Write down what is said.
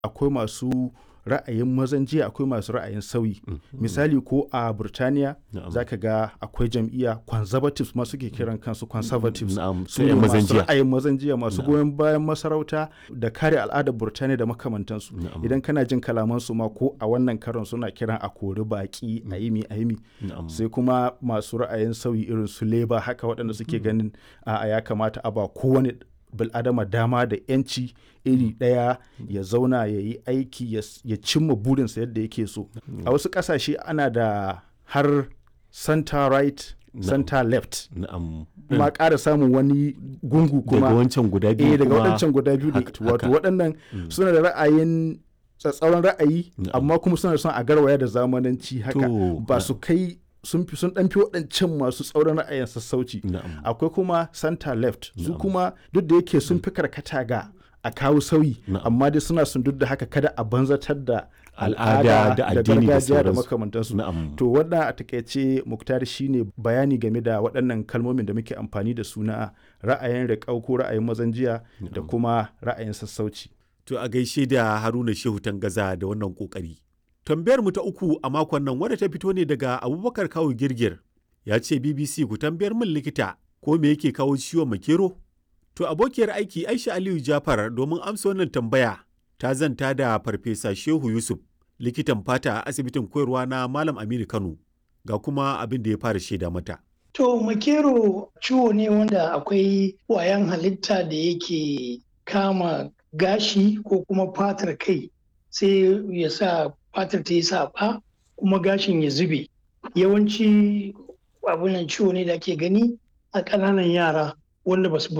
akwai masu ra'ayin mazan jiya akwai masu ra'ayin sauyi misali ko a burtaniya Na'am. za ka ga akwai jam'iyya conservatives ma suke kiran kansu conservatives Na'am, su sai ne yan mazan masu jiya. ra'ayin mazan jiya masu goyon bayan masarauta da kare al'adar burtaniya da makamantansu Na'am. idan kana jin kalamansu ma ko a wannan karon suna kiran a kori baki a yi mi a yi mi Na'am. sai kuma masu ra'ayin sauyi irin su leba haka waɗanda suke ganin a ya kamata a ba kowane bil'adama dama da 'yanci iri ɗaya ya zauna ya yi aiki ya s- ya cimma burinsa yadda yake so a wasu ƙasashe ana da har center right center left Na'am. ma ƙara samun wani gungu kuma daga wancan guda biyu eh daga kuma- waɗancan guda biyu ne haka- wato haka. waɗannan suna da ra'ayin tsatsauran ra'ayi Na'am. amma kuma suna son a garwaya da zamananci haka To, ba su kai sun fi sun ɗan fi waɗancan masu tsauran ra'ayin sassauci Na'am. akwai kuma center left su kuma duk da yake sun fi karkata ga a kawo sauyi Na'am. amma dai suna sun duk da haka kada a banzatar da Al'ada da addini da gargajiya da sauransu. makamantansu Na'am. to wannan a takaice muktar shine bayani game da waɗannan kalmomin da muke amfani da su na ra'ayin riƙau ko ra'ayin mazan jiya da kuma ra'ayin sassauci To a gaishe da Haruna Shehu Tangaza da wannan kokari. Tambayar mu ta uku a makon nan wadda ta fito ne daga Abubakar Kawu Girgir. Ya ce BBC ku tambayar min likita ko me yake kawo ciwon makero? To abokiyar aiki Aisha Aliyu Jafar domin amsa wannan tambaya ta zanta da Farfesa Shehu Yusuf likitan fata a asibitin koyarwa na Malam Aminu Kano ga kuma abin da ya fara shaida mata. To makero ciwo ne wanda akwai ƙwayan halitta da yake kama gashi ko kuma fatar kai sai ya sa fatar ta yi saɓa kuma gashin ya zube. Yawanci abunan ciwo ne da ake gani a ƙananan yara wanda ba su